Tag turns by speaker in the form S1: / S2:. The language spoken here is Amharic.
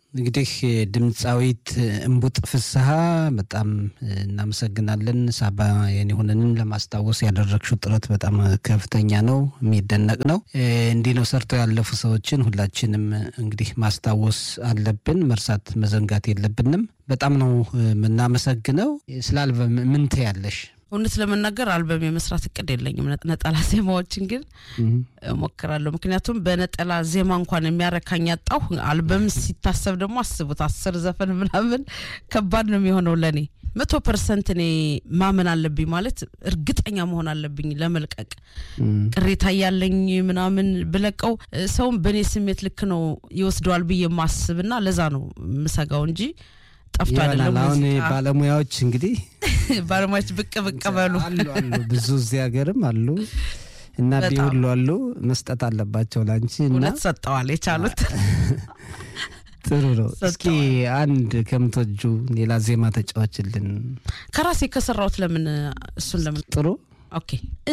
S1: እንግዲህ ድምፃዊት እምቡጥ ፍስሐ በጣም እናመሰግናለን። ሳባ የኔሆንንን ለማስታወስ ያደረግሽው ጥረት በጣም ከፍተኛ ነው፣ የሚደነቅ ነው። እንዲህ ነው ሰርተው ያለፉ ሰዎችን ሁላችንም እንግዲህ ማስታወስ አለብን፣ መርሳት መዘንጋት የለብንም። በጣም ነው የምናመሰግነው። ስለ አልበም ምን ትያለሽ?
S2: እውነት ለመናገር አልበም የመስራት እቅድ የለኝም። ነጠላ ዜማዎችን ግን እሞክራለሁ። ምክንያቱም በነጠላ ዜማ እንኳን የሚያረካኝ ያጣሁ፣ አልበም ሲታሰብ ደግሞ አስቡት፣ አስር ዘፈን ምናምን ከባድ ነው የሚሆነው ለእኔ። መቶ ፐርሰንት እኔ ማመን አለብኝ ማለት እርግጠኛ መሆን አለብኝ ለመልቀቅ። ቅሬታ ያለኝ ምናምን ብለቀው ሰውም በእኔ ስሜት ልክ ነው ይወስደዋል ብዬ ማስብና ለዛ ነው ምሰጋው እንጂ ጠፍቶ አይደለም።
S1: አሁን ባለሙያዎች እንግዲህ
S2: ባለሙያዎች ብቅ ብቅ በሉ
S1: አሉ አሉ ብዙ እዚህ ሀገርም አሉ እና ቢሁሉ አሉ መስጠት አለባቸው ላንቺ እና
S2: እውነት ሰጠዋል የቻሉት
S1: ጥሩ ነው። እስኪ አንድ ከምትወጁ ሌላ ዜማ ተጫዋችልን
S2: ከራሴ ከሰራሁት ለምን እሱን ለምን
S1: ጥሩ
S2: ኦኬ